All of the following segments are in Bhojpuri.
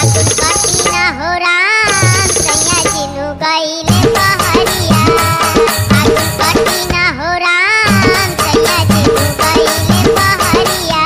फागुन कटिना हो राम सैया जिनु गईले बहरिया फागुन कटिना हो राम सैया जिनु गईले बहरिया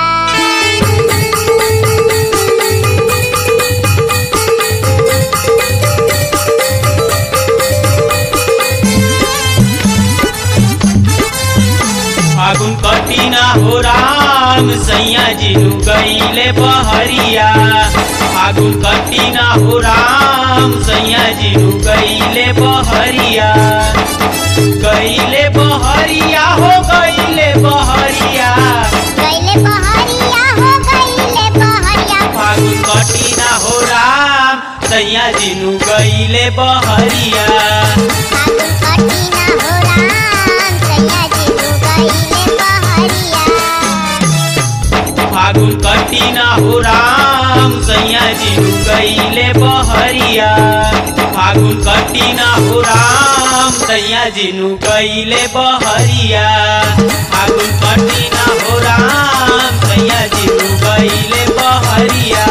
फागुन कटिना हो राम सैया जिनु गईले बहरिया फागुन कटिना हो राम सैया जिनु गईले बहरिया गईले बहरिया हो गईले बहरिया गईले बहरिया हो गईले बहरिया फागुन कटिना हो राम सैया जिनु गईले बहरिया फागुन कटिना हो राम सैया जिनु गईले बहरिया फागुन कटिना हो राम सैया जिनु गईले बहरिया फागुन कटिना हो राम सैया जिनु गईले बहरिया फागुन कटिना हो राम सैया जिनु गईले बहरिया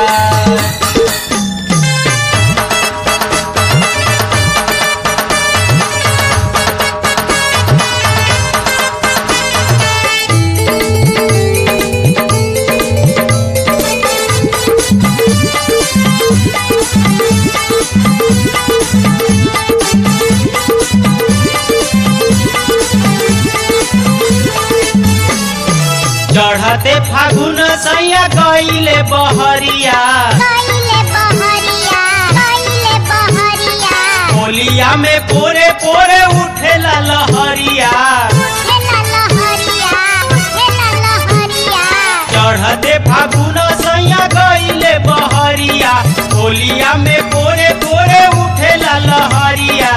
चढ़ते फागुन सैया गईले बहरिया गईले बहरिया गईले बहरिया होलिया में पोरे पोरे उठेला लहरिया उठेला लहरिया उठेला लहरिया चढ़ते फागुन सैया गईले बहरिया होलिया में पोरे पोरे उठेला लहरिया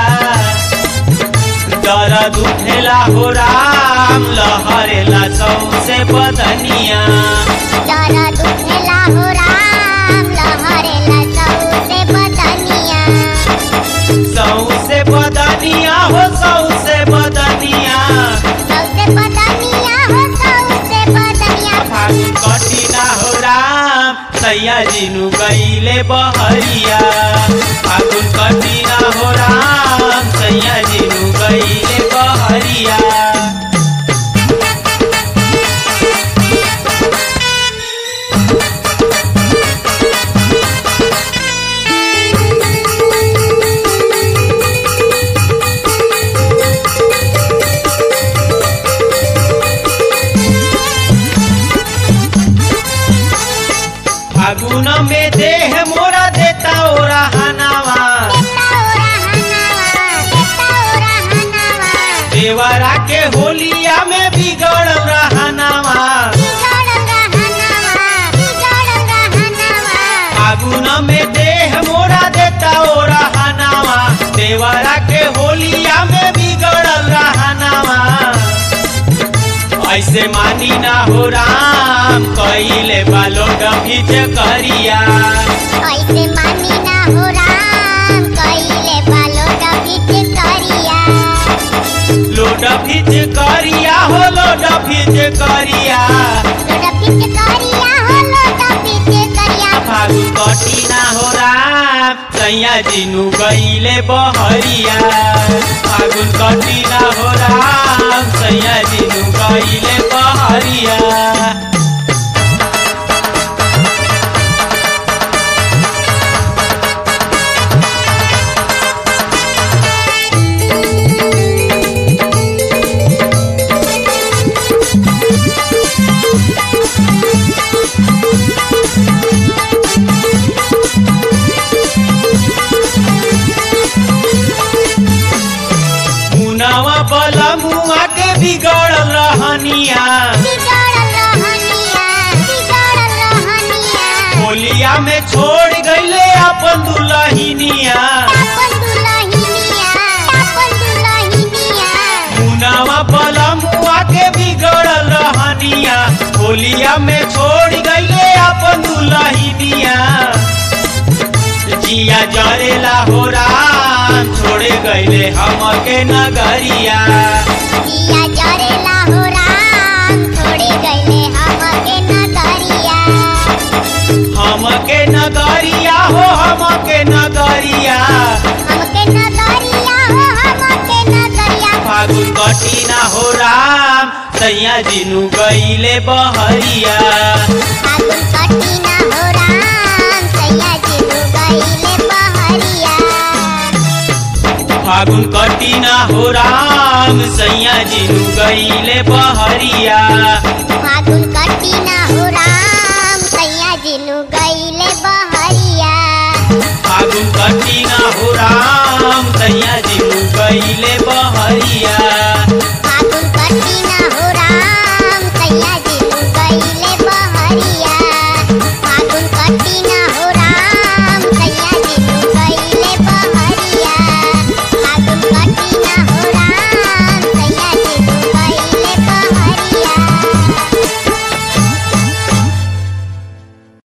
दर्द उठेला हो राम लहरेला सौसे बदनिया जरा दुखेला हो राम लहरेला सौसे बदनिया सौसे बदनिया हो सौसे बदनिया सौसे बदनिया हो सौसे बदनिया फागुन कटिना हो राम सैया जिनु गईले बहरिया फागुन कटिना हो राम सैया जिनु गईले बहरिया फागुन में देह मोरा देता ओरा हनावा देता ओरा हनावा देता ओरा हनावा देवरा के होलिया में बिगड़ रहनावा बिगड़ रहनावा बिगड़ रहनावा फागुन में देह मोरा देता ओरा हनावा देवरा के होलिया में बिगड़ रहनावा ऐसे मानी ना हो राम कइले बालो डभिज करिया ऐसे मानी ना हो राम कइले बालो डबिट करिया लोड फिज करिया हो लोड फिज करिया डबिट करिया हो लो डबिट करिया फागुन कटिना हो राम सैया जिनु गईले बहरिया फागुन कटिना हो राम सैया जिनु गईले बहरिया मुनावा बला मुआ के बिगड़ल रहनिया बिगड़ रहनिया बिगड़ रहनिया होलिया में छोड़ गईले अपन दुलहिनिया अपन दुलहिनिया अपन दुलहिनिया मुनावा बला मुआ के बिगड़ल रहनिया होलिया में छोड़ गईले अपन दुलहिनिया जिया जरेला हो राम छोड़े गईले हमके नगरिया दिया जरेला हो राम छोड़े गईले हमके नगरिया हम हमके नगरिया हो हमके नगरिया हमके नगरिया हो हमके नगरिया फागुन कटिना हो राम सैया जिनु गईले बहरिया फागुन कटिना हो राम सैया जिनु गईले बहरिया फागुन कटिना हो राम सैया जिनु गईले बहरिया फागुन कटिना हो राम सैया जिनु गईले बहरिया फागुन कटिना हो राम सैया जिनु गईले बहरिया फागुन कटिना हो राम